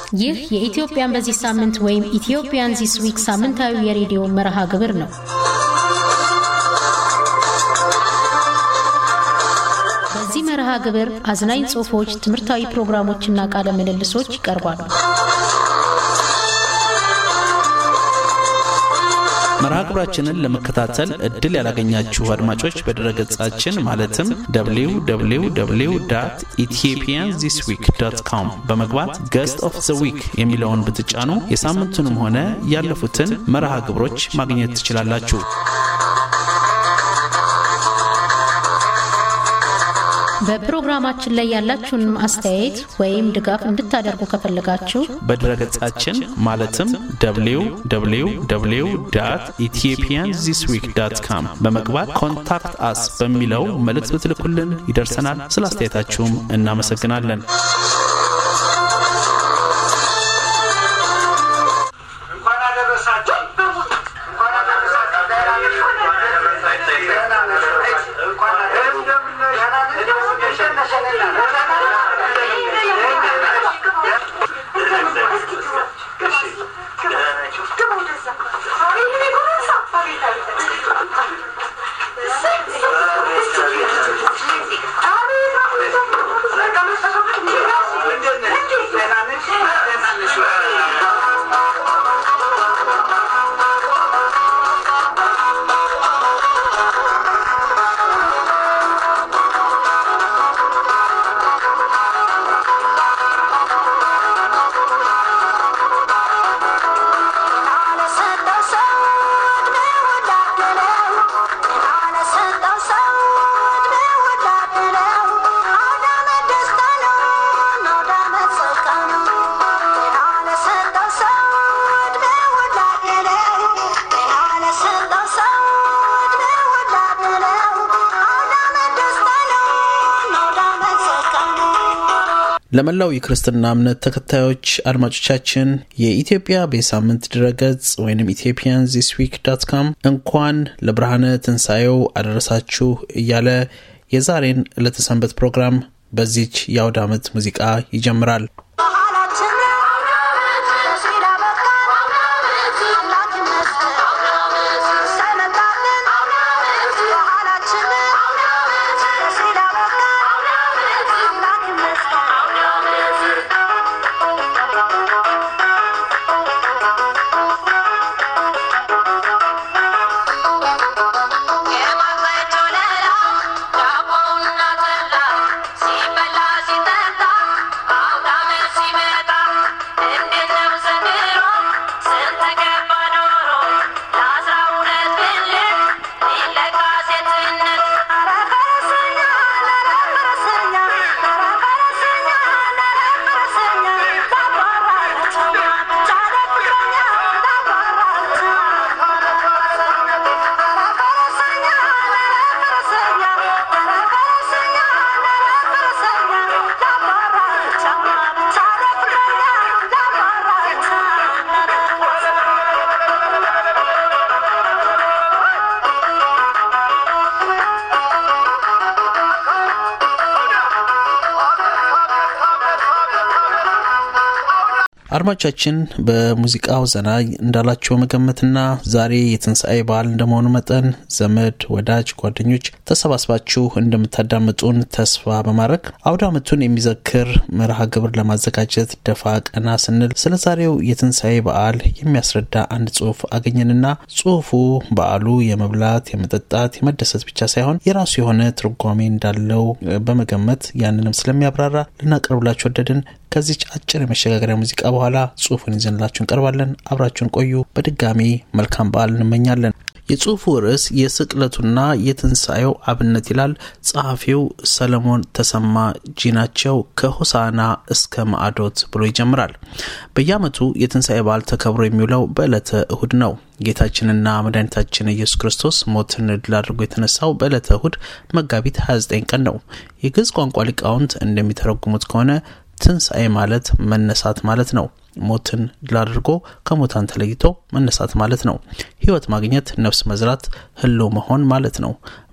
ይህ የኢትዮጵያን በዚህ ሳምንት ወይም ኢትዮጵያን ዚስ ዊክ ሳምንታዊ የሬዲዮ መርሃ ግብር ነው። በዚህ መርሃ ግብር አዝናኝ ጽሑፎች፣ ትምህርታዊ ፕሮግራሞችና ቃለ ምልልሶች ይቀርባሉ። መርሃ ግብራችንን ለመከታተል እድል ያላገኛችሁ አድማጮች በድረገጻችን ማለትም www ኢትዮጵያን ዚስ ዊክ ዶት ኮም በመግባት ገስት ኦፍ ዘ ዊክ የሚለውን ብትጫኑ የሳምንቱንም ሆነ ያለፉትን መርሃ ግብሮች ማግኘት ትችላላችሁ። በፕሮግራማችን ላይ ያላችሁን አስተያየት ወይም ድጋፍ እንድታደርጉ ከፈለጋችሁ በድረገጻችን ማለትም www ኢትዮጵያን ዚስ ዊክ ዳት ካም በመግባት ኮንታክት አስ በሚለው መልእክት ብትልኩልን ይደርሰናል። ስለ አስተያየታችሁም እናመሰግናለን። እንኳን አደረሳችሁ። እንኳን ለመላው የክርስትና እምነት ተከታዮች አድማጮቻችን የኢትዮጵያ በሳምንት ድረገጽ ወይም ኢትዮጵያን ዚስ ዊክ ዳት ካም እንኳን ለብርሃነ ትንሣኤው አደረሳችሁ እያለ የዛሬን ዕለተ ሰንበት ፕሮግራም በዚች የአውደ ዓመት ሙዚቃ ይጀምራል። አድማጮቻችን በሙዚቃው ዘና እንዳላቸው መገመትና ዛሬ የትንሣኤ በዓል እንደመሆኑ መጠን ዘመድ፣ ወዳጅ፣ ጓደኞች ተሰባስባችሁ እንደምታዳምጡን ተስፋ በማድረግ አውደ ዓመቱን የሚዘክር መርሃ ግብር ለማዘጋጀት ደፋ ቀና ስንል ስለ ዛሬው የትንሣኤ በዓል የሚያስረዳ አንድ ጽሑፍ አገኘንና ጽሑፉ በዓሉ የመብላት፣ የመጠጣት፣ የመደሰት ብቻ ሳይሆን የራሱ የሆነ ትርጓሜ እንዳለው በመገመት ያንንም ስለሚያብራራ ልናቀርብላችሁ ወደድን። ከዚች አጭር የመሸጋገሪያ ሙዚቃ በኋላ ጽሁፉን ይዘንላችሁ እንቀርባለን። አብራችሁን ቆዩ። በድጋሚ መልካም በዓል እንመኛለን። የጽሁፉ ርዕስ የስቅለቱና የትንሣኤው አብነት ይላል። ጸሐፊው ሰለሞን ተሰማ ጂናቸው ከሆሳና እስከ ማዕዶት ብሎ ይጀምራል። በየዓመቱ የትንሣኤ በዓል ተከብሮ የሚውለው በዕለተ እሁድ ነው። ጌታችንና መድኃኒታችን ኢየሱስ ክርስቶስ ሞትን ድል አድርጎ የተነሳው በዕለተ እሁድ መጋቢት 29 ቀን ነው። የግዕዝ ቋንቋ ሊቃውንት እንደሚተረጉሙት ከሆነ ትንሣኤ ማለት መነሳት ማለት ነው። ሞትን ድል አድርጎ ከሙታን ተለይቶ መነሳት ማለት ነው። ሕይወት ማግኘት፣ ነፍስ መዝራት፣ ህልው መሆን ማለት ነው።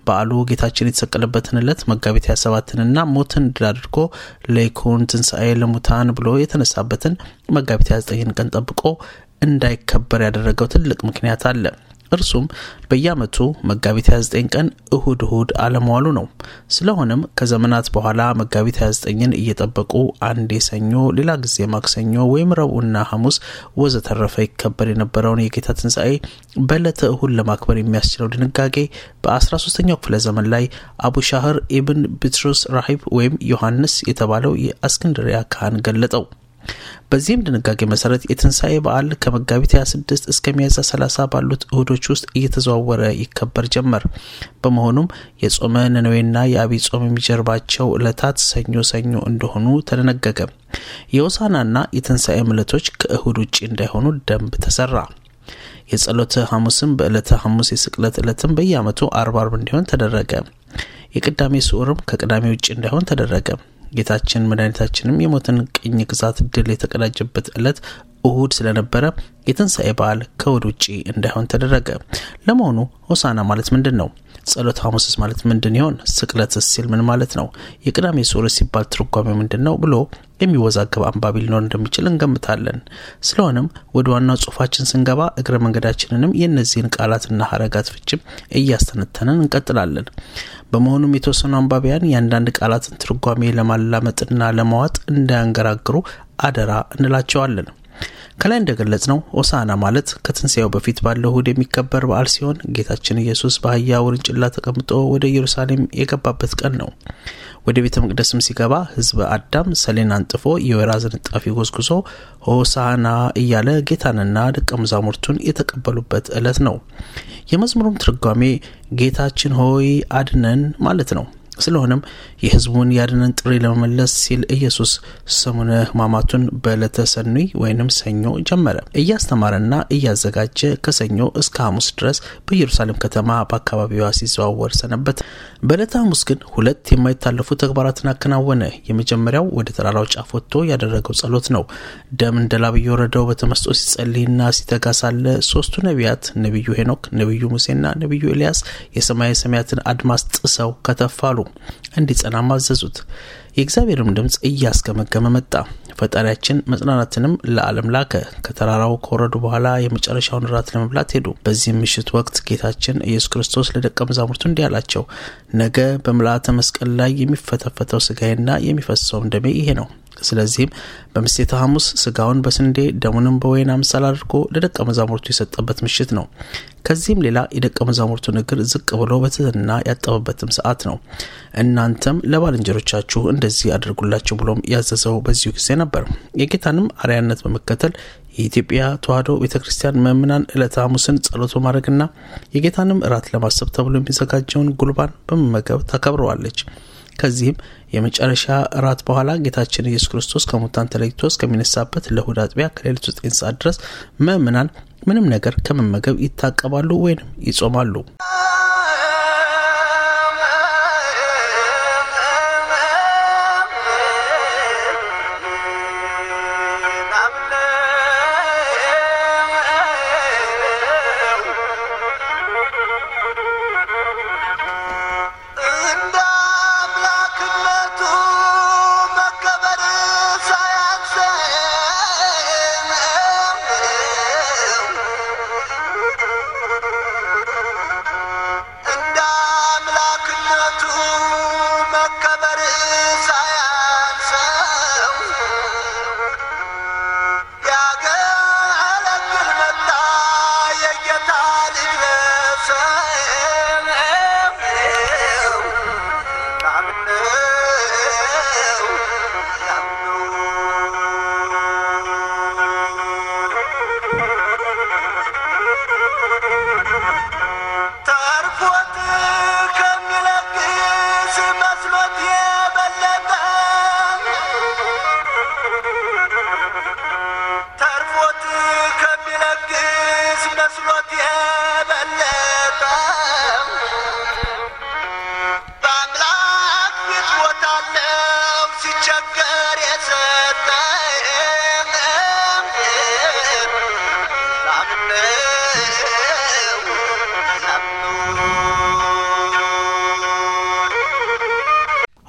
በዓሉ ጌታችን የተሰቀለበትን ዕለት መጋቢት 27ንና ሞትን ድል አድርጎ ለይኩን ትንሣኤ ለሙታን ብሎ የተነሳበትን መጋቢት 29 ቀን ጠብቆ እንዳይከበር ያደረገው ትልቅ ምክንያት አለ። እርሱም በየዓመቱ መጋቢት 29 ቀን እሁድ እሁድ አለመዋሉ ነው። ስለሆነም ከዘመናት በኋላ መጋቢት 29ን እየጠበቁ አንዴ ሰኞ፣ ሌላ ጊዜ ማክሰኞ ወይም ረቡዕና ሐሙስ ወዘተረፈ ይከበር የነበረውን የጌታ ትንሣኤ በዕለተ እሁድ ለማክበር የሚያስችለው ድንጋጌ በ13ኛው ክፍለ ዘመን ላይ አቡሻህር ኢብን ቢትሩስ ራሂብ ወይም ዮሐንስ የተባለው የእስክንድሪያ ካህን ገለጠው። በዚህም ድንጋጌ መሰረት የትንሣኤ በዓል ከመጋቢት 26 እስከ ሚያዝያ 30 ባሉት እሁዶች ውስጥ እየተዘዋወረ ይከበር ጀመር። በመሆኑም የጾመ ነነዌና የአብይ ጾም የሚጀርባቸው ዕለታት ሰኞ ሰኞ እንደሆኑ ተደነገገ። የሆሳዕናና የትንሣኤ ዕለቶች ከእሁድ ውጭ እንዳይሆኑ ደንብ ተሰራ። የጸሎተ ሐሙስም በዕለተ ሐሙስ የስቅለት ዕለትም በየዓመቱ አርብ አርብ እንዲሆን ተደረገ። የቅዳሜ ስዑርም ከቅዳሜ ውጭ እንዳይሆን ተደረገ። ጌታችን መድኃኒታችንም የሞትን ቅኝ ግዛት ድል የተቀዳጀበት ዕለት እሁድ ስለነበረ የትንሣኤ በዓል ከእሁድ ውጪ እንዳይሆን ተደረገ። ለመሆኑ ሆሳዕና ማለት ምንድን ነው? ጸሎተ ሐሙስስ ማለት ምንድን ይሆን? ስቅለትስ ሲል ምን ማለት ነው? የቅዳሜ ስዑር ሲባል ትርጓሜ ምንድን ነው ብሎ የሚወዛገብ አንባቢ ሊኖር እንደሚችል እንገምታለን። ስለሆነም ወደ ዋናው ጽሑፋችን ስንገባ እግረ መንገዳችንንም የእነዚህን ቃላትና ሀረጋት ፍችም እያስተነተንን እንቀጥላለን። በመሆኑም የተወሰኑ አንባቢያን የአንዳንድ ቃላትን ትርጓሜ ለማላመጥና ለማዋጥ እንዳያንገራግሩ አደራ እንላቸዋለን። ከላይ እንደገለጽ ነው ሆሳዕና ማለት ከትንሣኤው በፊት ባለው እሁድ የሚከበር በዓል ሲሆን ጌታችን ኢየሱስ በአህያ ውርንጭላ ተቀምጦ ወደ ኢየሩሳሌም የገባበት ቀን ነው። ወደ ቤተ መቅደስም ሲገባ ሕዝበ አዳም ሰሌን አንጥፎ የወይራ ዝንጣፊ ጎዝጉዞ ሆሳዕና እያለ ጌታንና ደቀ መዛሙርቱን የተቀበሉበት ዕለት ነው። የመዝሙሩም ትርጓሜ ጌታችን ሆይ አድነን ማለት ነው። ስለሆነም የሕዝቡን ያድነን ጥሪ ለመመለስ ሲል ኢየሱስ ሰሙነ ሕማማቱን በዕለተ ሰኑይ ወይንም ሰኞ ጀመረ። እያስተማረና እያዘጋጀ ከሰኞ እስከ ሐሙስ ድረስ በኢየሩሳሌም ከተማ በአካባቢዋ ሲዘዋወር ሰነበት። በዕለተ ሐሙስ ግን ሁለት የማይታለፉ ተግባራትን አከናወነ። የመጀመሪያው ወደ ተራራው ጫፍ ወጥቶ ያደረገው ጸሎት ነው። ደም እንደ ላብ እየወረደው በተመስጦ ሲጸልይና ሲተጋ ሳለ ሶስቱ ነቢያት ነቢዩ ሄኖክ፣ ነቢዩ ሙሴና ነቢዩ ኤልያስ የሰማየ ሰማያትን አድማስ ጥሰው ከተፋሉ እንዲጸናም አዘዙት። የእግዚአብሔርም ድምፅ እያስገመገመ መጣ። ፈጣሪያችን መጽናናትንም ለዓለም ላከ። ከተራራው ከወረዱ በኋላ የመጨረሻውን እራት ለመብላት ሄዱ። በዚህም ምሽት ወቅት ጌታችን ኢየሱስ ክርስቶስ ለደቀ መዛሙርቱ እንዲህ አላቸው፣ ነገ በምልአተ መስቀል ላይ የሚፈተፈተው ስጋዬና የሚፈሰውም ደሜ ይሄ ነው። ስለዚህም በምሴተ ሐሙስ ስጋውን በስንዴ ደሙንም በወይን አምሳል አድርጎ ለደቀ መዛሙርቱ የሰጠበት ምሽት ነው። ከዚህም ሌላ የደቀ መዛሙርቱን እግር ዝቅ ብሎ በትህትና ያጠበበትም ሰዓት ነው። እናንተም ለባልንጀሮቻችሁ እንደዚህ አድርጉላቸው ብሎም ያዘዘው በዚሁ ጊዜ ነበር። የጌታንም አርያነት በመከተል የኢትዮጵያ ተዋሕዶ ቤተ ክርስቲያን ምእምናን ዕለተ ሐሙስን ጸሎት በማድረግና የጌታንም እራት ለማሰብ ተብሎ የሚዘጋጀውን ጉልባን በመመገብ ታከብረዋለች። ከዚህም የመጨረሻ እራት በኋላ ጌታችን ኢየሱስ ክርስቶስ ከሙታን ተለይቶ እስከሚነሳበት ለእሁድ አጥቢያ ከሌሊቱ ዘጠኝ ሰዓት ድረስ ምእምናን ምንም ነገር ከመመገብ ይታቀባሉ ወይንም ይጾማሉ።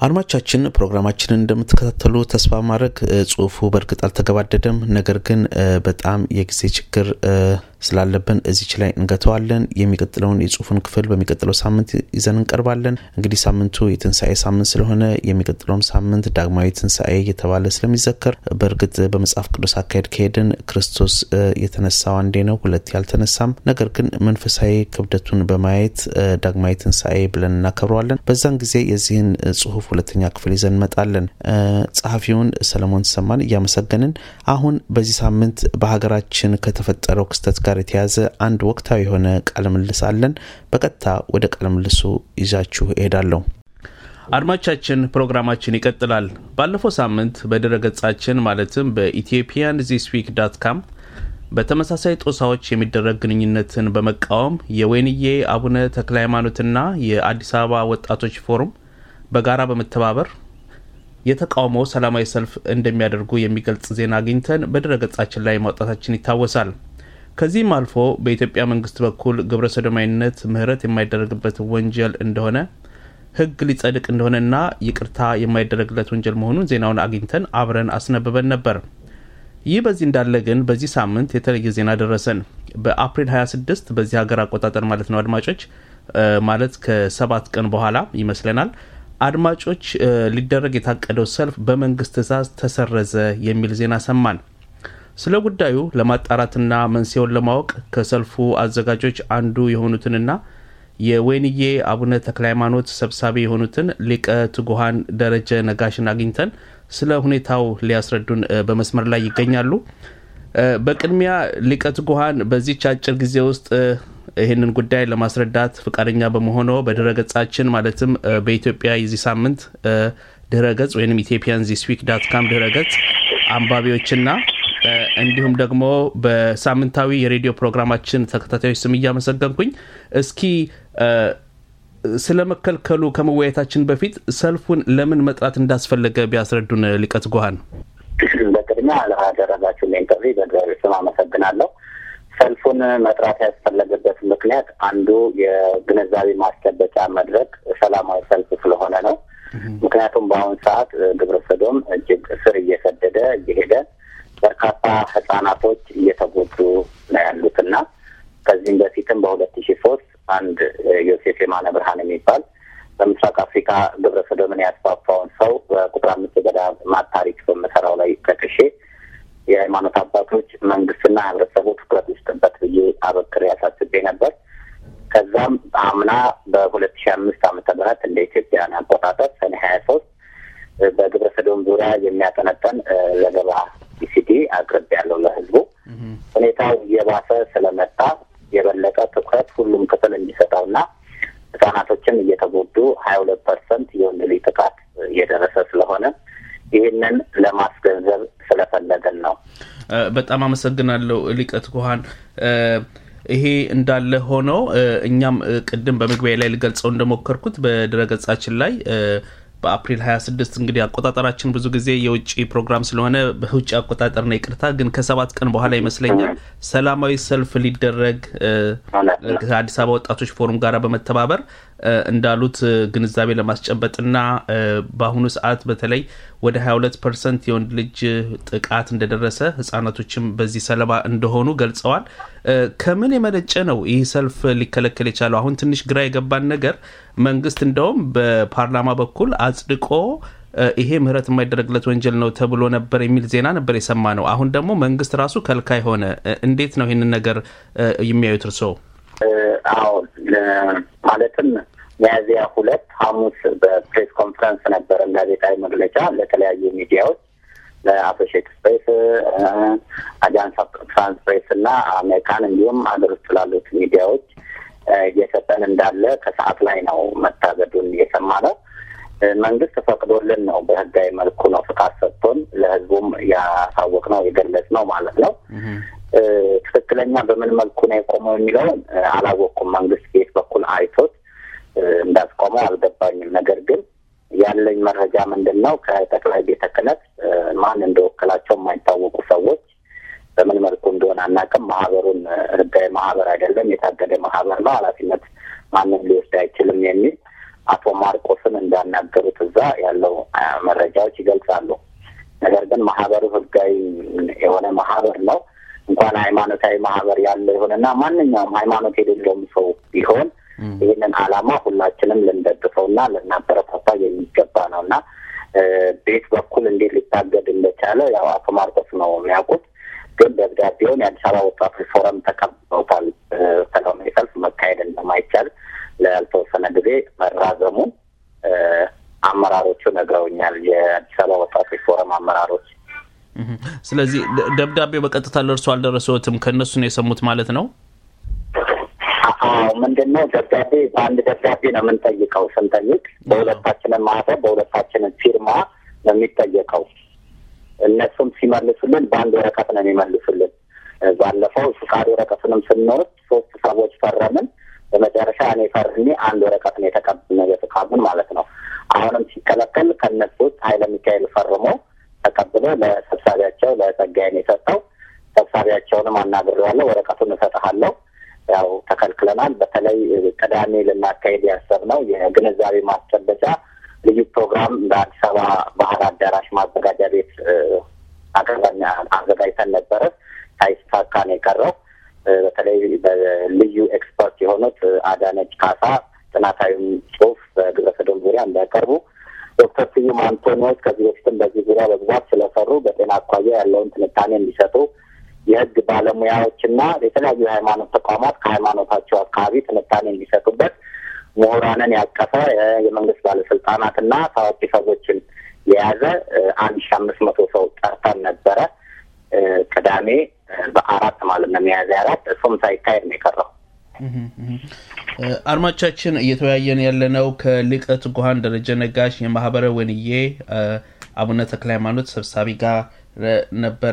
አድማቻችን ፕሮግራማችንን እንደምትከታተሉ ተስፋ ማድረግ ጽሁፉ በእርግጥ አልተገባደደም። ነገር ግን በጣም የጊዜ ችግር ስላለብን እዚች ላይ እንገተዋለን። የሚቀጥለውን የጽሁፉን ክፍል በሚቀጥለው ሳምንት ይዘን እንቀርባለን። እንግዲህ ሳምንቱ የትንሣኤ ሳምንት ስለሆነ የሚቀጥለውም ሳምንት ዳግማዊ ትንሣኤ እየተባለ ስለሚዘከር በእርግጥ በመጽሐፍ ቅዱስ አካሄድ ከሄድን ክርስቶስ የተነሳው አንዴ ነው፣ ሁለት ያልተነሳም። ነገር ግን መንፈሳዊ ክብደቱን በማየት ዳግማዊ ትንሣኤ ብለን እናከብረዋለን። በዛን ጊዜ የዚህን ጽሁፍ ሁለተኛ ክፍል ይዘን እንመጣለን። ጸሐፊውን ሰለሞን ተሰማን እያመሰገንን አሁን በዚህ ሳምንት በሀገራችን ከተፈጠረው ክስተት ጋር የተያዘ አንድ ወቅታዊ የሆነ ቃለ ምልልስ አለን። በቀጥታ ወደ ቃለ ምልልሱ ይዛችሁ እሄዳለሁ። አድማቻችን ፕሮግራማችን ይቀጥላል። ባለፈው ሳምንት በድረ ገጻችን ማለትም በኢትዮጵያን ዚስ ዊክ ዳት ካም በተመሳሳይ ጦሳዎች የሚደረግ ግንኙነትን በመቃወም የወይንዬ አቡነ ተክለ ሃይማኖትና የአዲስ አበባ ወጣቶች ፎሩም በጋራ በመተባበር የተቃውሞ ሰላማዊ ሰልፍ እንደሚያደርጉ የሚገልጽ ዜና አግኝተን በድረ ገጻችን ላይ ማውጣታችን ይታወሳል። ከዚህም አልፎ በኢትዮጵያ መንግስት በኩል ግብረ ሰዶማዊነት ምህረት የማይደረግበት ወንጀል እንደሆነ ሕግ ሊጸድቅ እንደሆነና ይቅርታ የማይደረግለት ወንጀል መሆኑን ዜናውን አግኝተን አብረን አስነብበን ነበር። ይህ በዚህ እንዳለ ግን በዚህ ሳምንት የተለየ ዜና ደረሰን። በአፕሪል 26 በዚህ ሀገር አቆጣጠር ማለት ነው አድማጮች፣ ማለት ከሰባት ቀን በኋላ ይመስለናል አድማጮች ሊደረግ የታቀደው ሰልፍ በመንግስት ትዕዛዝ ተሰረዘ የሚል ዜና ሰማን። ስለ ጉዳዩ ለማጣራትና መንስኤውን ለማወቅ ከሰልፉ አዘጋጆች አንዱ የሆኑትንና የወይንዬ አቡነ ተክለ ሃይማኖት ሰብሳቢ የሆኑትን ሊቀ ትጉሃን ደረጀ ነጋሽን አግኝተን ስለ ሁኔታው ሊያስረዱን በመስመር ላይ ይገኛሉ። በቅድሚያ ሊቀ ትጉሃን በዚች አጭር ጊዜ ውስጥ ይህንን ጉዳይ ለማስረዳት ፈቃደኛ በመሆኖ በድረ ገጻችን ማለትም በኢትዮጵያ የዚህ ሳምንት ድረ ገጽ ወይም ኢትዮጵያን ዚስ ዊክ ዳት ካም ድረ ገጽ አንባቢዎችና እንዲሁም ደግሞ በሳምንታዊ የሬዲዮ ፕሮግራማችን ተከታታዮች ስም እያመሰገንኩኝ እስኪ ስለ መከልከሉ ከመወያየታችን በፊት ሰልፉን ለምን መጥራት እንዳስፈለገ ቢያስረዱን ሊቀ ትጉሃን። በቅድሚያ ላደረጋችሁ ኢንተርቪ በእግዚአብሔር ስም አመሰግናለሁ። ሰልፉን መጥራት ያስፈለገበት ምክንያት አንዱ የግንዛቤ ማስጨበጫ መድረክ ሰላማዊ ሰልፍ ስለሆነ ነው። ምክንያቱም በአሁኑ ሰዓት ግብረ ሰዶም እጅግ ስር እየሰደደ እየሄደ በርካታ ህጻናቶች እየተጎዱ ነው ያሉት እና ከዚህም በፊትም በሁለት ሺ ሶስት አንድ ዮሴፍ የማነ ብርሃን የሚባል በምስራቅ አፍሪካ ግብረ ሰዶምን ያስፋፋውን ሰው በቁጥር አምስት ገዳማት ታሪክ በምሰራው ላይ ከክሼ የሃይማኖት አባቶች መንግስትና ህብረተሰቡ ትኩረት ይስጥበት ብዬ አበክሬ ያሳስቤ ነበር። ከዛም አምና በሁለት ሺ አምስት ዓመተ ምህረት እንደ ኢትዮጵያን አቆጣጠር ሰኔ ሀያ ሶስት በግብረ ሰዶም ዙሪያ የሚያጠነጠን ዘገባ ኢሲዲ አቅርብ ያለው ለህዝቡ ሁኔታው እየባሰ ስለመጣ የበለጠ ትኩረት ሁሉም ክፍል እንዲሰጠውና ህጻናቶችን እየተጎዱ ሀያ ሁለት ፐርሰንት የወንድ ልጅ ጥቃት እየደረሰ ስለሆነ ይህንን ለማስገንዘብ ስለፈለገን ነው። በጣም አመሰግናለሁ ሊቀ ትጉሃን። ይሄ እንዳለ ሆኖ እኛም ቅድም በመግቢያ ላይ ልገልጸው እንደሞከርኩት በድረገጻችን ላይ በአፕሪል 26 እንግዲህ አቆጣጠራችን ብዙ ጊዜ የውጭ ፕሮግራም ስለሆነ በውጭ አቆጣጠር ነው ይቅርታ፣ ግን ከሰባት ቀን በኋላ ይመስለኛል ሰላማዊ ሰልፍ ሊደረግ ከአዲስ አበባ ወጣቶች ፎሩም ጋር በመተባበር እንዳሉት ግንዛቤ ለማስጨበጥና በአሁኑ ሰዓት በተለይ ወደ 22 ፐርሰንት የወንድ ልጅ ጥቃት እንደደረሰ ህጻናቶችም በዚህ ሰለባ እንደሆኑ ገልጸዋል። ከምን የመነጨ ነው ይህ ሰልፍ ሊከለከል የቻለው? አሁን ትንሽ ግራ የገባን ነገር መንግስት እንደውም በፓርላማ በኩል አጽድቆ ይሄ ምህረት የማይደረግለት ወንጀል ነው ተብሎ ነበር የሚል ዜና ነበር የሰማ ነው። አሁን ደግሞ መንግስት ራሱ ከልካይ ሆነ። እንዴት ነው ይህንን ነገር የሚያዩት እርስዎ? አዎ ማለትም ሚያዝያ ሁለት ሐሙስ በፕሬስ ኮንፈረንስ ነበረን ጋዜጣዊ መግለጫ ለተለያዩ ሚዲያዎች ለአሶሺየትድ ፕሬስ፣ አጃንስ ፍራንስ ፕሬስ እና አሜሪካን እንዲሁም ሀገር ውስጥ ላሉት ሚዲያዎች እየሰጠን እንዳለ ከሰዓት ላይ ነው መታገዱን የሰማ ነው። መንግስት ፈቅዶልን ነው በህጋዊ መልኩ ነው ፍቃድ ሰጥቶን ለህዝቡም ያሳወቅ ነው የገለጽ ነው ማለት ነው። ትክክለኛ በምን መልኩ ነው የቆመው የሚለውን አላወቅኩም። መንግስት ቤት በኩል አይቶት እንዳስቆመው አልገባኝም። ነገር ግን ያለኝ መረጃ ምንድን ነው ከጠቅላይ ቤተ ክህነት ማን እንደወከላቸው የማይታወቁ ሰዎች በምን መልኩ እንደሆነ አናውቅም። ማህበሩን ህጋዊ ማህበር አይደለም፣ የታገደ ማህበር ነው፣ ኃላፊነት ማንም ሊወስድ አይችልም የሚል አቶ ማርቆስን እንዳናገሩት እዛ ያለው መረጃዎች ይገልጻሉ። ነገር ግን ማህበሩ ህጋዊ የሆነ ማህበር ነው። እንኳን ሃይማኖታዊ ማህበር ያለው ይሁንና ማንኛውም ሃይማኖት የሌለውም ሰው ቢሆን ይህንን ዓላማ ሁላችንም ልንደግፈውና ልናበረታታ የሚገባ ነው እና ቤት በኩል እንዴት ሊታገድ እንደቻለ ያው አቶ ማርቆስ ነው የሚያውቁት። ግን ደብዳቤውን የአዲስ አበባ ወጣቶች ፎረም ተቀብለውታል። ሰላማዊ ሰልፍ መካሄድ እንደማይቻል ላልተወሰነ ጊዜ መራዘሙን አመራሮቹ ነግረውኛል። የአዲስ አበባ ወጣቶች ፎረም አመራሮች። ስለዚህ ደብዳቤው በቀጥታ ለእርሱ አልደረሰዎትም? ከእነሱ ነው የሰሙት ማለት ነው? አዎ ምንድን ነው ደብዳቤ በአንድ ደብዳቤ ነው የምንጠይቀው። ስንጠይቅ በሁለታችንን ማህተም በሁለታችንን ፊርማ ነው የሚጠየቀው። እነሱም ሲመልሱልን በአንድ ወረቀት ነው የሚመልሱልን። ባለፈው ፍቃድ ወረቀቱንም ስንወስድ ሶስት ሰዎች ፈረምን። በመጨረሻ እኔ ፈርሜ አንድ ወረቀት ነው የተቀበልነው የፍቃዱን ማለት ነው። አሁንም ሲከለከል ከእነሱ ውስጥ ኃይለ ሚካኤል ፈርሞ ተቀብሎ ለሰብሳቢያቸው ለጸጋዬን የሰጠው ሰብሳቢያቸውንም አናግሬዋለሁ። ወረቀቱን እሰጥሃለሁ ያው ተከልክለናል። በተለይ ቅዳሜ ልናካሄድ ያሰብነው የግንዛቤ ማስጨበጫ ልዩ ፕሮግራም በአዲስ አበባ ባህል አዳራሽ ማዘጋጃ ቤት አዘጋጅተን ነበረ። ሳይሳካ ነው የቀረው። በተለይ በልዩ ኤክስፐርት የሆኑት አዳነች ካሳ ጥናታዊም ጽሑፍ በግብረ ሰዶም ዙሪያ እንዲያቀርቡ ዶክተር ስዩም አንቶኒዎስ ከዚህ በፊትም በዚህ ዙሪያ በብዛት ስለሰሩ በጤና አኳያ ያለውን ትንታኔ እንዲሰጡ የሕግ ባለሙያዎችና የተለያዩ የሃይማኖት ተቋማት ከሃይማኖታቸው አካባቢ ትንታኔ እንዲሰጡበት ምሁራንን ያቀፈ የመንግስት ባለስልጣናትና ታዋቂ ሰዎችን የያዘ አንድ ሺ አምስት መቶ ሰው ጠርተን ነበረ። ቅዳሜ በአራት ማለት ነው ሚያዝያ አራት እሱም ሳይካሄድ ነው የቀረው። አድማጮቻችን እየተወያየን ያለነው ከሊቀ ትጉሃን ደረጀ ነጋሽ የማህበረ ወንዬ አቡነ ተክለ ሃይማኖት ሰብሳቢ ጋር ነበረ።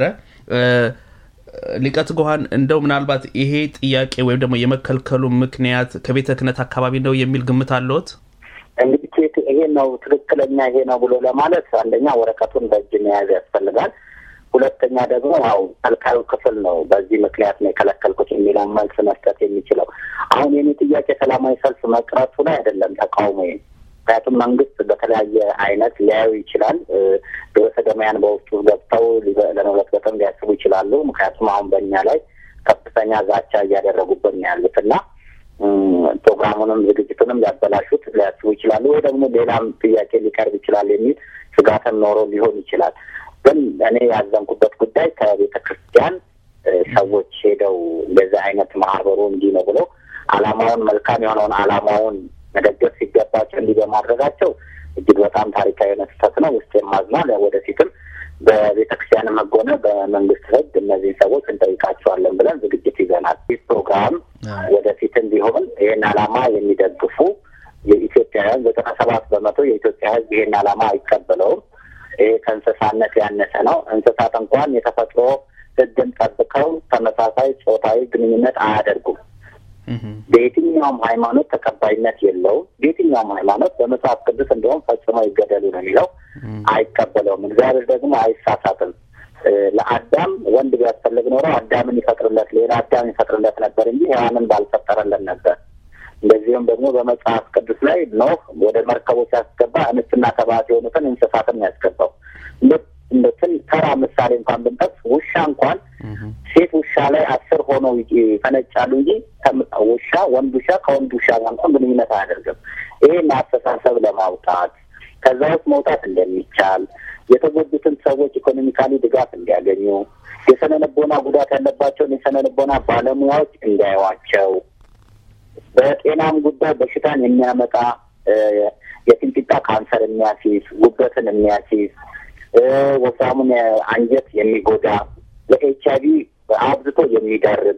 ሊቀ ትጉሃን እንደው ምናልባት ይሄ ጥያቄ ወይም ደግሞ የመከልከሉ ምክንያት ከቤተ ክህነት አካባቢ ነው የሚል ግምት አለዎት? እንግዲህ ይሄ ነው ትክክለኛ ይሄ ነው ብሎ ለማለት አንደኛ ወረቀቱን በእጅ መያዝ ያስፈልጋል። ሁለተኛ ደግሞ ያው ከልካዩ ክፍል ነው በዚህ ምክንያት ነው የከለከልኩት የሚለውን መልስ መስጠት የሚችለው። አሁን የኔ ጥያቄ ሰላማዊ ሰልፍ መቅረቱ ላይ አይደለም ተቃውሞ። ምክንያቱም መንግስት በተለያየ አይነት ሊያዩ ይችላል። ግብረ ሰዶማውያን በውስጡ ገብተው ለመበጥበጥም ሊያስቡ ይችላሉ። ምክንያቱም አሁን በእኛ ላይ ከፍተኛ ዛቻ እያደረጉብን ነው ያሉት እና ፕሮግራሙንም ዝግጅቱንም ሊያበላሹት ሊያስቡ ይችላሉ። ወይ ደግሞ ሌላም ጥያቄ ሊቀርብ ይችላል የሚል ስጋትም ኖሮ ሊሆን ይችላል። ግን እኔ ያዘንኩበት ጉዳይ ከቤተ ክርስቲያን ሰዎች ሄደው እንደዚህ አይነት ማህበሩ እንዲህ ነው ብሎ አላማውን መልካም የሆነውን አላማውን መደገፍ ሲገባቸው እንዲህ በማድረጋቸው እጅግ በጣም ታሪካዊ የሆነ ስህተት ነው። ውስጥ የማዝናል ወደፊትም በቤተ ክርስቲያንም ሕግ ሆነ በመንግስት ሕግ እነዚህን ሰዎች እንጠይቃቸዋለን ብለን ዝግጅት ይዘናል። ይህ ፕሮግራም ወደፊትም ቢሆን ይህን አላማ የሚደግፉ የኢትዮጵያውያን ዘጠና ሰባት በመቶ የኢትዮጵያ ሕዝብ ይህን አላማ አይቀበለውም። ይሄ ከእንስሳነት ያነሰ ነው። እንስሳት እንኳን የተፈጥሮ ሕግን ጠብቀው ተመሳሳይ ጾታዊ ግንኙነት አያደርጉም። በየትኛውም ሃይማኖት ተቀባይነት የለውም። በየትኛውም ሃይማኖት በመጽሐፍ ቅዱስ እንደውም ፈጽመው ይገደሉ ነው የሚለው። አይቀበለውም። እግዚአብሔር ደግሞ አይሳሳትም። ለአዳም ወንድ ቢያስፈልግ ኖሮ አዳምን ይፈጥርለት ሌላ አዳም ይፈጥርለት ነበር እንጂ ሔዋንን ባልፈጠረለት ነበር። እንደዚሁም ደግሞ በመጽሐፍ ቅዱስ ላይ ኖህ ወደ መርከቡ ሲያስገባ እንስትና ተባት የሆኑትን እንስሳትን ያስገባው። እንትን ተራ ምሳሌ እንኳን ብንጠቅስ ውሻ እንኳን ሴት ውሻ ላይ አስር ሆነው ይፈነጫሉ እንጂ ውሻ ወንድ ውሻ ከወንድ ውሻ ጋር እንኳን ግንኙነት አያደርግም። ይሄን አስተሳሰብ ለማውጣት ከዛ ውስጥ መውጣት እንደሚቻል የተጎዱትን ሰዎች ኢኮኖሚካሊ ድጋፍ እንዲያገኙ የስነ ልቦና ጉዳት ያለባቸውን የስነ ልቦና ባለሙያዎች እንዲያዩዋቸው በጤናም ጉዳይ በሽታን የሚያመጣ የፊንጢጣ ካንሰር የሚያስይዝ ጉበትን የሚያስይዝ ወፍራሙን አንጀት የሚጎዳ ለኤች አይቪ አብዝቶ የሚዳርግ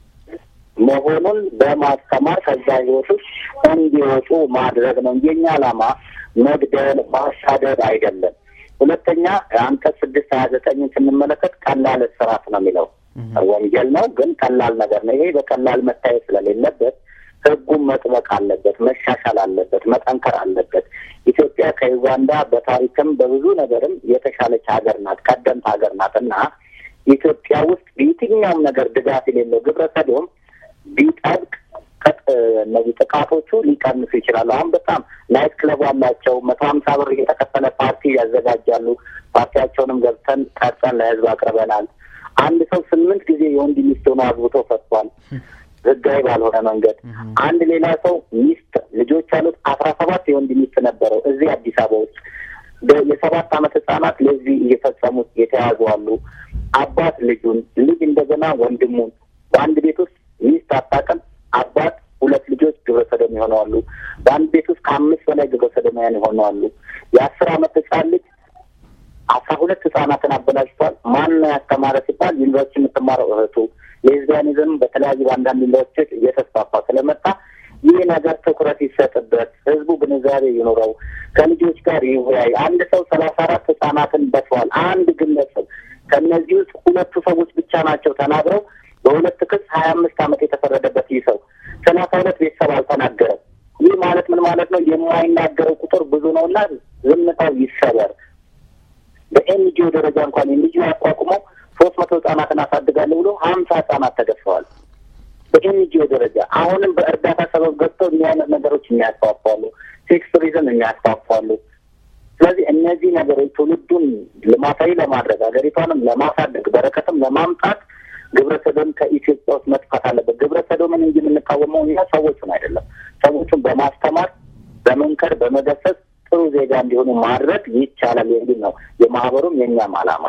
መሆኑን በማስተማር ከዛ ህይወት ውስጥ እንዲወጡ ማድረግ ነው እንጂ የኛ ዓላማ መግደል፣ ማሳደድ አይደለም። ሁለተኛ አንቀጽ ስድስት ሀያ ዘጠኝን ስንመለከት ቀላል እስራት ነው የሚለው ወንጀል ነው፣ ግን ቀላል ነገር ነው። ይሄ በቀላል መታየት ስለሌለበት ህጉም መጥበቅ አለበት፣ መሻሻል አለበት፣ መጠንከር አለበት። ኢትዮጵያ ከዩጋንዳ በታሪክም በብዙ ነገርም የተሻለች ሀገር ናት፣ ቀደምት ሀገር ናት እና ኢትዮጵያ ውስጥ በየትኛውም ነገር ድጋፍ የሌለው ግብረ ሰዶም ቢጠብቅ እነዚህ ጥቃቶቹ ሊቀንሱ ይችላሉ። አሁን በጣም ናይት ክለብ አላቸው። መቶ ሀምሳ ብር እየተከፈለ ፓርቲ ያዘጋጃሉ። ፓርቲያቸውንም ገብተን ቀርጸን ለህዝብ አቅርበናል። አንድ ሰው ስምንት ጊዜ የወንድ ሚስት ሆኖ አግብቶ ፈቷል፣ ህጋዊ ባልሆነ መንገድ። አንድ ሌላ ሰው ሚስት ልጆች ያሉት አስራ ሰባት የወንድ ሚስት ነበረው እዚህ አዲስ አበባ ውስጥ የሰባት ዓመት ህጻናት ለዚህ እየፈጸሙት የተያዙ አሉ። አባት ልጁን ልጅ እንደገና ወንድሙን በአንድ ቤት ውስጥ ሚስት አታውቅም አባት ሁለት ልጆች ግብረ ሰዶም ይሆነዋሉ። በአንድ ቤት ውስጥ ከአምስት በላይ ግብረ ሰዶማውያን ይሆነዋሉ። የአስር አመት ህጻን ልጅ አስራ ሁለት ህጻናትን አበላሽቷል። ማን ነው ያስተማረ ሲባል ዩኒቨርሲቲ የምትማረው እህቱ። ሌዝቢያኒዝም በተለያዩ በአንዳንድ ዩኒቨርሲቲዎች እየተስፋፋ ስለመጣ ይህ ነገር ትኩረት ይሰጥበት፣ ህዝቡ ግንዛቤ ይኑረው፣ ከልጆች ጋር ይወያይ። አንድ ሰው ሰላሳ አራት ህጻናትን በትሯል። አንድ ግለሰብ ከእነዚህ ውስጥ ሁለቱ ሰዎች ብቻ ናቸው ተናግረው በሁለት ክስ ሀያ አምስት ዓመት የተፈረደበት ይህ ሰው ሰላሳ ሁለት ቤተሰብ አልተናገረም። ይህ ማለት ምን ማለት ነው? የማይናገረው ቁጥር ብዙ ነው እና ዝምታው ይሰበር። በኤንጂኦ ደረጃ እንኳን ኤንጂኦ አቋቁመው ሶስት መቶ ህጻናትን አሳድጋለሁ ብሎ ሀምሳ ህጻናት ተገድፈዋል። በኤንጂኦ ደረጃ አሁንም በእርዳታ ሰበብ ገብተው እኒህ አይነት ነገሮች የሚያስፋፋሉ፣ ሴክስ ቱሪዝም የሚያስፋፋሉ። ስለዚህ እነዚህ ነገሮች ትውልዱን ልማታዊ ለማድረግ ሀገሪቷንም ለማሳደግ በረከትም ለማምጣት ግብረ ሰዶም ከኢትዮጵያ ውስጥ መጥፋት አለበት። ግብረ ሰዶምን እንጂ የምንቃወመው እኛ ሰዎቹን አይደለም። ሰዎቹን በማስተማር በመንከር፣ በመገሰጽ ጥሩ ዜጋ እንዲሆኑ ማድረግ ይቻላል የሚል ነው የማህበሩም የእኛም አላማ።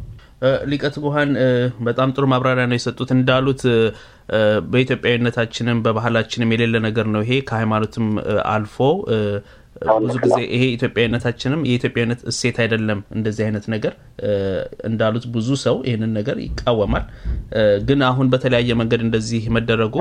ሊቀ ትጉሃን በጣም ጥሩ ማብራሪያ ነው የሰጡት። እንዳሉት በኢትዮጵያዊነታችንም በባህላችንም የሌለ ነገር ነው ይሄ ከሃይማኖትም አልፎ ብዙ ጊዜ ይሄ ኢትዮጵያዊነታችንም የኢትዮጵያዊነት እሴት አይደለም። እንደዚህ አይነት ነገር እንዳሉት ብዙ ሰው ይህንን ነገር ይቃወማል። ግን አሁን በተለያየ መንገድ እንደዚህ መደረጉ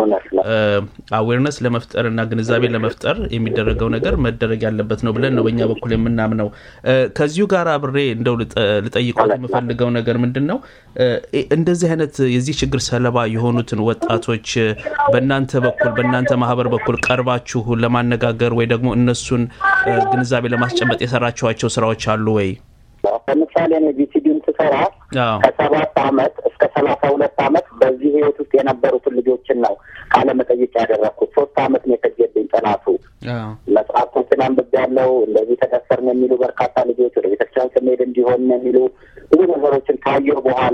አዌርነስ ለመፍጠር እና ግንዛቤ ለመፍጠር የሚደረገው ነገር መደረግ ያለበት ነው ብለን ነው በእኛ በኩል የምናምነው። ከዚሁ ጋር አብሬ እንደው ልጠይቆት የምፈልገው ነገር ምንድን ነው እንደዚህ አይነት የዚህ ችግር ሰለባ የሆኑትን ወጣቶች በእናንተ በኩል በእናንተ ማህበር በኩል ቀርባችሁ ለማነጋገር ወይ ደግሞ እነሱን ግንዛቤ ለማስጨበጥ የሰራችኋቸው ስራዎች አሉ ወይ? ለምሳሌ እኔ ቪሲዲን ስሰራ ከሰባት አመት እስከ ሰላሳ ሁለት አመት በዚህ ህይወት ውስጥ የነበሩትን ልጆችን ነው ቃለ መጠይቅ ያደረግኩት። ሶስት አመት ነው የፈጀብኝ ጥናቱ። መጽሐፍቶችን አንብቤያለሁ። እንደዚህ ተደፈርን የሚሉ በርካታ ልጆች ወደ ቤተክርስቲያን ስንሄድ እንዲሆን የሚሉ ብዙ ነገሮችን ካየሁ በኋላ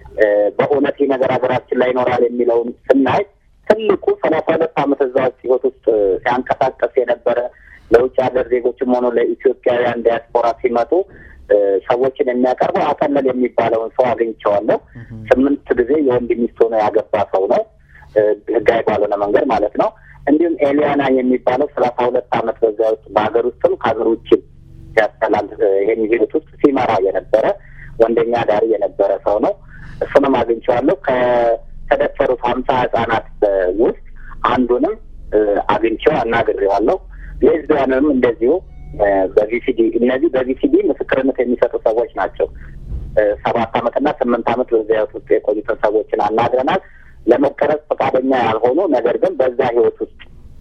በእውነት ይህ ነገር ሀገራችን ላይ ይኖራል የሚለውን ስናይ ትልቁ ሰላሳ ሁለት አመት እዛ ውስጥ ህይወት ውስጥ ሲያንቀሳቀስ የነበረ ለውጭ ሀገር ዜጎችም ሆኖ ለኢትዮጵያውያን ዲያስፖራ ሲመጡ ሰዎችን የሚያቀርበው አጠለል የሚባለውን ሰው አግኝቼዋለሁ። ስምንት ጊዜ የወንድ ሚስት ሆኖ ያገባ ሰው ነው፣ ህጋዊ ባልሆነ መንገድ ማለት ነው። እንዲሁም ኤሊያና የሚባለው ሰላሳ ሁለት አመት በዛ ውስጥ በሀገር ውስጥም ከሀገር ውጭም ሲያስተላልፍ ይህን ሂደት ውስጥ ሲመራ የነበረ ወንደኛ ዳሪ የነበረ ሰው ነው። እሱንም አግኝቼዋለሁ። ከተደፈሩት ሀምሳ ህጻናት ውስጥ አንዱንም አግኝቼው አናግሬዋለሁ። ሌዝቢያንም እንደዚሁ በቪሲዲ እነዚህ በቪሲዲ ምስክርነት የሚሰጡ ሰዎች ናቸው። ሰባት አመትና ስምንት አመት በዚያ ህይወት ውስጥ የቆዩትን ሰዎችን አናግረናል። ለመቀረጽ ፈቃደኛ ያልሆኑ ነገር ግን በዛ ህይወት ውስጥ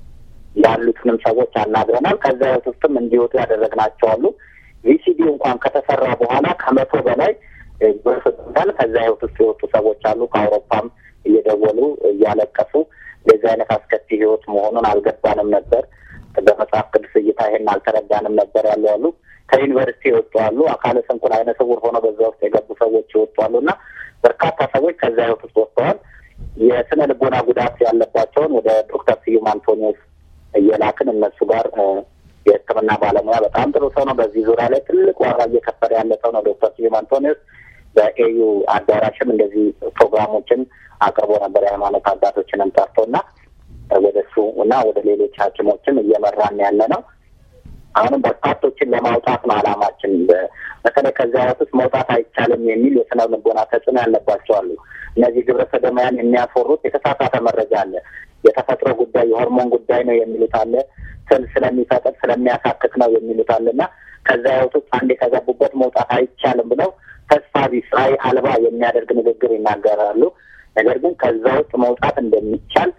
ያሉትንም ሰዎች አናግረናል። ከዛ ህይወት ውስጥም እንዲወጡ ያደረግናቸው አሉ። ቪሲዲ እንኳን ከተሰራ በኋላ ከመቶ በላይ በፍጥታል ከዛ ህይወት ውስጥ የወጡ ሰዎች አሉ። ከአውሮፓም እየደወሉ እያለቀሱ የዚህ አይነት አስከፊ ህይወት መሆኑን አልገባንም ነበር በመጽሐፍ ቅዱስ እይታ ይሄን አልተረዳንም ነበር ያሉ አሉ። ከዩኒቨርሲቲ የወጡ አሉ። አካለ ስንኩል አይነ ስውር ሆነው በዛ ውስጥ የገቡ ሰዎች የወጡ አሉ እና በርካታ ሰዎች ከዛ ህይወት ውስጥ ወጥተዋል። የስነ ልቦና ጉዳት ያለባቸውን ወደ ዶክተር ስዩም አንቶኒዎስ እየላክን እነሱ ጋር የሕክምና ባለሙያ በጣም ጥሩ ሰው ነው። በዚህ ዙሪያ ላይ ትልቅ ዋጋ እየከፈለ ያለ ሰው ነው ዶክተር ስዩም አንቶኒዎስ። በኤዩ አዳራሽም እንደዚህ ፕሮግራሞችን አቅርቦ ነበር የሃይማኖት አባቶችንም ጠርቶ እና ወደ እሱ እና ወደ ሌሎች ሐኪሞችም እየመራን ያለ ነው። አሁንም በርካቶችን ለማውጣት ነው አላማችን። በተለይ ከዚያ ህይወት ውስጥ መውጣት አይቻልም የሚል የስነ ልቦና ተጽዕኖ ያለባቸው አሉ። እነዚህ ግብረ ሰዶማውያን የሚያስወሩት የተሳሳተ መረጃ አለ። የተፈጥሮ ጉዳይ የሆርሞን ጉዳይ ነው የሚሉት አለ። ስል ስለሚፈጥር ስለሚያሳክክ ነው የሚሉት አለ እና ከዚያ ህይወት ውስጥ አንድ የተገቡበት መውጣት አይቻልም ብለው ተስፋ ቢስ ራዕይ አልባ የሚያደርግ ንግግር ይናገራሉ። ነገር ግን ከዛ ውስጥ መውጣት እንደሚቻል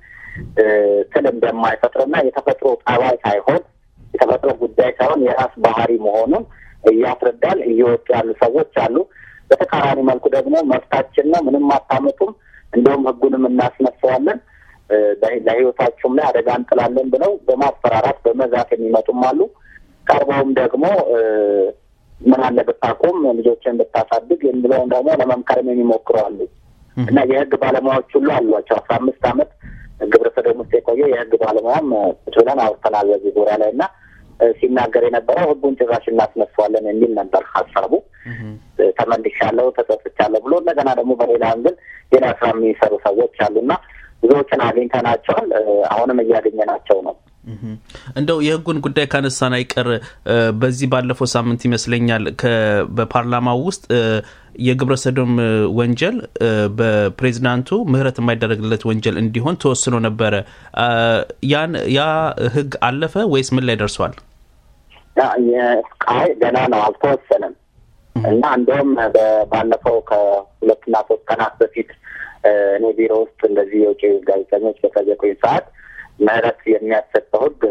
ስል እንደማይፈጥርና የተፈጥሮ ጠባይ ሳይሆን የተፈጥሮ ጉዳይ ሳይሆን የራስ ባህሪ መሆኑን እያስረዳል እየወጡ ያሉ ሰዎች አሉ። በተቃራኒ መልኩ ደግሞ መብታችን ነው፣ ምንም አታመጡም፣ እንደውም ህጉንም እናስነሳዋለን፣ ለሕይወታቸውም ላይ አደጋ እንጥላለን ብለው በማስፈራራት በመዛት የሚመጡም አሉ። ቀርበውም ደግሞ ምን አለ ብታቆም ልጆችን ብታሳድግ የሚለውን ደግሞ ለመምከርም የሚሞክሩ አሉ እና የህግ ባለሙያዎች ሁሉ አሏቸው። አስራ አምስት ዓመት ግብረ ሰዶም ውስጥ የቆየ የህግ ባለሙያም ቁጭ ብለን አውርተናል በዚህ ዙሪያ ላይ እና ሲናገር የነበረው ህጉን ጭራሽ እናስነሳዋለን የሚል ነበር ሀሳቡ። ተመልሻለሁ፣ ተጸጽቻለሁ ብሎ እንደገና ደግሞ በሌላ አንግል ሌላ ስራ የሚሰሩ ሰዎች አሉና ብዙዎችን አግኝተናቸዋል። አሁንም እያገኘናቸው ነው። እንደው የህጉን ጉዳይ ካነሳን አይቀር በዚህ ባለፈው ሳምንት ይመስለኛል በፓርላማው ውስጥ የግብረ ሰዶም ወንጀል በፕሬዚዳንቱ ምህረት የማይደረግለት ወንጀል እንዲሆን ተወስኖ ነበረ። ያን ያ ህግ አለፈ ወይስ ምን ላይ ደርሷል? አይ ገና ነው፣ አልተወሰነም እና እንደውም ባለፈው ከሁለትና ሶስት ቀናት በፊት እኔ ቢሮ ውስጥ እንደዚህ የውጭ ጋዜጠኞች በጠየቁኝ ሰዓት ምህረት የሚያሰጠው ህግ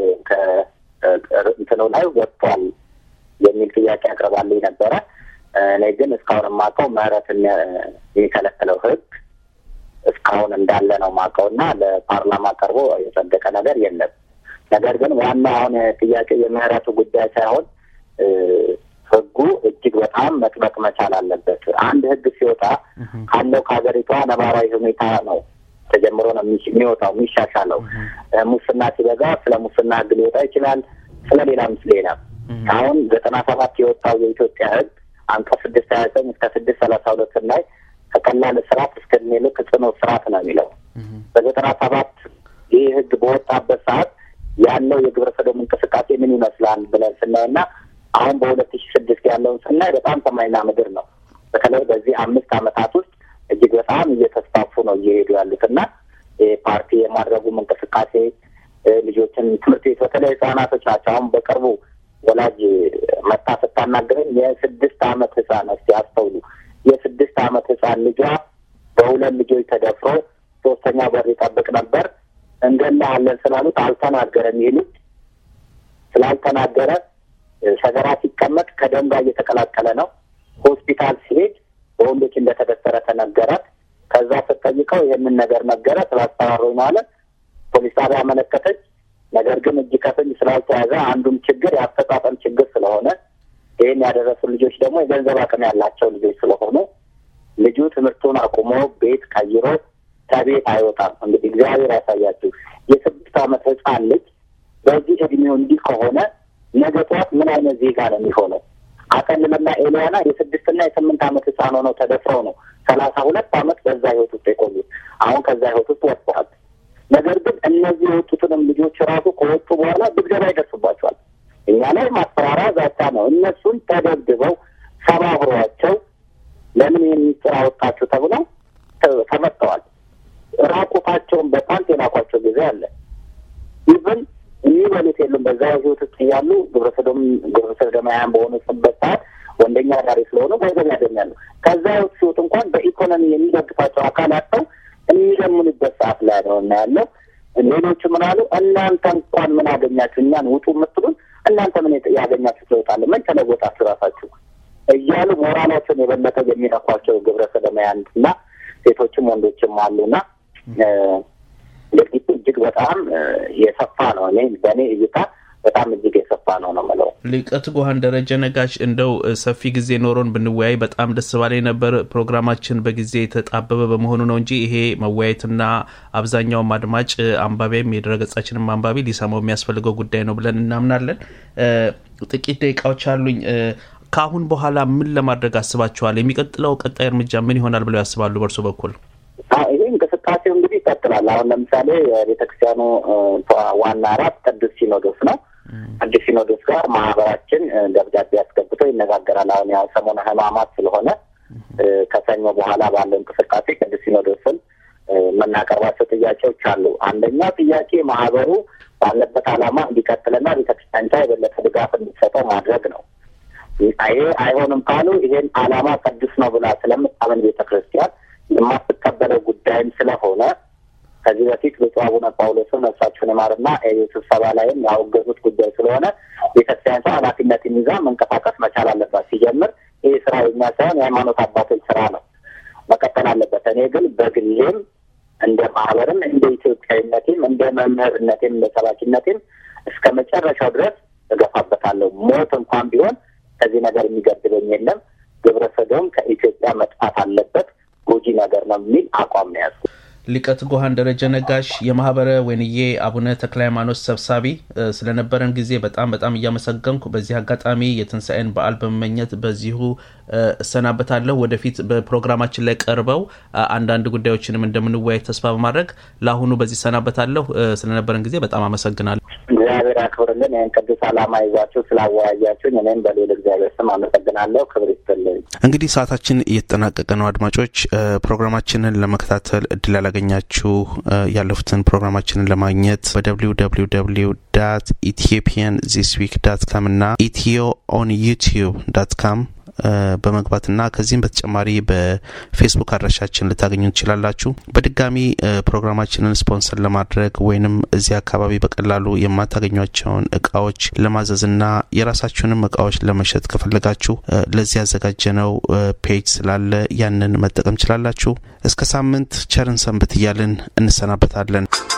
ከእንትኑ ላይ ወጥቷል የሚል ጥያቄ አቅርባልኝ ነበረ። እኔ ግን እስካሁን የማውቀው ምህረት የሚከለክለው ህግ እስካሁን እንዳለ ነው የማውቀው እና ለፓርላማ ቀርቦ የጸደቀ ነገር የለም። ነገር ግን ዋና አሁን ጥያቄ የምህረቱ ጉዳይ ሳይሆን ህጉ እጅግ በጣም መጥበቅ መቻል አለበት። አንድ ህግ ሲወጣ ካለው ከሀገሪቷ ነባራዊ ሁኔታ ነው ተጀምሮ ነው የሚወጣው የሚሻሻለው። ሙስና ሲበዛ ስለ ሙስና ህግ ሊወጣ ይችላል። ስለ ሌላም ሌላ አሁን ዘጠና ሰባት የወጣው የኢትዮጵያ ህግ አንቀጽ ስድስት ሀያ ዘጠኝ እስከ ስድስት ሰላሳ ሁለት ላይ ከቀላል እስራት እስከ እድሜ ልክ ጽኑ እስራት ነው የሚለው። በዘጠና ሰባት ይህ ህግ በወጣበት ሰዓት ያለው የግብረ ሰዶም እንቅስቃሴ ምን ይመስላል ብለን ስናይና አሁን በሁለት ሺ ስድስት ያለውን ስናይ በጣም ሰማይና ምድር ነው። በተለይ በዚህ አምስት ዓመታት ውስጥ እጅግ በጣም እየተስፋፉ ነው እየሄዱ ያሉት እና ፓርቲ የማድረጉም እንቅስቃሴ ልጆችን ትምህርት ቤት በተለይ ህጻናቶች ናቸው። አሁን በቅርቡ ወላጅ መታ ስታናገረኝ የስድስት አመት ህጻን እስቲ አስተውሉ። የስድስት አመት ህጻን ልጇ በሁለት ልጆች ተደፍሮ ሶስተኛ በር ይጠብቅ ነበር። እንገላለን ስላሉት አልተናገረም። ይህ ልጅ ስላልተናገረ ሰገራ ሲቀመጥ ከደም ጋር እየተቀላቀለ ነው። ሆስፒታል ሲሄድ በወንዶች እንደተደፈረ ተነገራት። ከዛ ስትጠይቀው ይህንን ነገር ነገረ ስላስፈራሩኝ ማለት ፖሊስ ጣቢያ አመለከተች። ነገር ግን እጅ ከፍንጅ ስላልተያዘ አንዱም ችግር የአፈጻጸም ችግር ስለሆነ ይህን ያደረሱ ልጆች ደግሞ የገንዘብ አቅም ያላቸው ልጆች ስለሆኑ ልጁ ትምህርቱን አቁሞ ቤት ቀይሮ ከቤት አይወጣም። እንግዲህ እግዚአብሔር ያሳያችሁ። የስድስት ዓመት ህፃን ልጅ በዚህ እድሜው እንዲህ ከሆነ ነገ ጠዋት ምን አይነት ዜጋ ነው የሚሆነው? አቀልምና ኤልያና የስድስትና የስምንት ዓመት ህፃን ሆነው ተደፍረው ነው ሰላሳ ሁለት ዓመት በዛ ህይወት ውስጥ የቆዩት። አሁን ከዛ ህይወት ውስጥ ወጥተዋል። ነገር ግን እነዚህ የወጡትንም ልጆች ራሱ ከወጡ በኋላ ድብደባ ይደርስባቸዋል። እኛ ላይ ማስፈራራ ዛቻ ነው። እነሱን ተደብድበው ሰባብሯቸው ለምን ይህን ሚስጥር አወጣችሁ ተብለው ተመጥተዋል። ራቁታቸውን በፓንት የላኳቸው ጊዜ አለ። ኢቨን የሚበሉት የሉም። በዛ ህይወት ውስጥ እያሉ ግብረሰዶም ግብረሰዶማውያን በሆኑበት ሰዓት ወንደኛ ዳሪ ስለሆኑ ገንዘብ ያገኛሉ። ከዛ ህይወት ሲወጡ እንኳን በኢኮኖሚ የሚደግፋቸው አካል አጥተው የሚለምኑበት ሰዓት ላይ ነው እና ያለው። ሌሎቹ ምን አሉ? እናንተ እንኳን ምን አገኛችሁ? እኛን ውጡ የምትሉን እናንተ ምን ያገኛችሁ ትለውጣለ? ምን ተለወጣችሁ ራሳችሁ እያሉ ሞራላቸውን የበለጠ የሚነኳቸው ግብረ ሰዶማውያን እና ሴቶችም ወንዶችም አሉና ድርጊቱ እጅግ በጣም የሰፋ ነው። እኔ በእኔ እይታ በጣም እጅግ የሰፋ ነው ነው የምለው። ሊቀ ትጉሃን ደረጀ ነጋሽ፣ እንደው ሰፊ ጊዜ ኖሮን ብንወያይ በጣም ደስ ባላይ ነበር። ፕሮግራማችን በጊዜ የተጣበበ በመሆኑ ነው እንጂ ይሄ መወያየትና አብዛኛውም አድማጭ አንባቢም የድረገጻችንም አንባቢ ሊሰማው የሚያስፈልገው ጉዳይ ነው ብለን እናምናለን። ጥቂት ደቂቃዎች አሉኝ። ከአሁን በኋላ ምን ለማድረግ አስባችኋል? የሚቀጥለው ቀጣይ እርምጃ ምን ይሆናል ብለው ያስባሉ በእርሶ በኩል? ይህ እንቅስቃሴው እንግዲህ ይቀጥላል። አሁን ለምሳሌ የቤተክርስቲያኑ ዋና ራት ቅዱስ ሲኖዶስ ነው። ቅዱስ ሲኖዶስ ጋር ማህበራችን ደብዳቤ አስገብቶ ይነጋገራል። አሁን ያው ሰሞነ ሕማማት ስለሆነ ከሰኞ በኋላ ባለው እንቅስቃሴ ቅዱስ ሲኖዶስን የምናቀርባቸው ጥያቄዎች አሉ። አንደኛ ጥያቄ ማህበሩ ባለበት ዓላማ እንዲቀጥልና ቤተክርስቲያኒቷ የበለጠ ድጋፍ እንዲሰጠው ማድረግ ነው። ይሄ አይሆንም ካሉ ይሄን ዓላማ ቅዱስ ነው ብላ ስለምታምን ቤተ ክርስቲያን የማትቀበለው ጉዳይም ስለሆነ ከዚህ በፊት ብፁዕ አቡነ ጳውሎስን ነፍሳቸውን ይማርና ስብሰባ ላይም ያወገዙት ጉዳይ ስለሆነ ቤተክርስቲያኒቷ ኃላፊነትን ይዛ መንቀሳቀስ መቻል አለባት። ሲጀምር ይህ ስራ የኛ ሳይሆን የሃይማኖት አባቶች ስራ ነው፣ መቀጠል አለበት። እኔ ግን በግሌም እንደ ማህበርም እንደ ኢትዮጵያዊነቴም እንደ መምህርነቴም እንደ ሰባኪነቴም እስከ መጨረሻው ድረስ እገፋበታለሁ። ሞት እንኳን ቢሆን ከዚህ ነገር የሚገድበኝ የለም። ግብረ ሰዶም ከኢትዮጵያ መጥፋት አለበት፣ ጎጂ ነገር ነው የሚል አቋም ነው ያዝኩት። ሊቀ ትጉሃን ደረጀ ነጋሽ የማህበረ ወይንዬ አቡነ ተክለ ሃይማኖት ሰብሳቢ ስለነበረን ጊዜ በጣም በጣም እያመሰገንኩ በዚህ አጋጣሚ የትንሣኤን በዓል በመመኘት በዚሁ እሰናበታለሁ። ወደፊት በፕሮግራማችን ላይ ቀርበው አንዳንድ ጉዳዮችንም እንደምንወያይ ተስፋ በማድረግ ለአሁኑ በዚህ እሰናበታለሁ። ስለነበረን ጊዜ በጣም አመሰግናለሁ። እግዚአብሔር ያክብርልን። ይህን ቅዱስ ዓላማ ይዛችሁ ስላወያያችሁኝ እኔም በሌል እግዚአብሔር ስም አመሰግናለሁ። ክብር ይስጥልኝ። እንግዲህ ሰዓታችን እየተጠናቀቀ ነው። አድማጮች ፕሮግራማችንን ለመከታተል እድል ያላገኛችሁ ያለፉትን ፕሮግራማችንን ለማግኘት በደብሊው ደብሊው ደብሊው ዳት ኢትዮጵያን ዚስ ዊክ ዳት ካም እና ኢትዮ ኦን ዩቲዩብ ዳት ካም በመግባትና ከዚህም በተጨማሪ በፌስቡክ አድራሻችን ልታገኙ ትችላላችሁ። በድጋሚ ፕሮግራማችንን ስፖንሰር ለማድረግ ወይንም እዚህ አካባቢ በቀላሉ የማታገኟቸውን እቃዎች ለማዘዝና የራሳችሁንም እቃዎች ለመሸጥ ከፈለጋችሁ ለዚህ ያዘጋጀነው ፔጅ ስላለ ያንን መጠቀም ችላላችሁ። እስከ ሳምንት ቸርን ሰንብት እያልን እንሰናበታለን።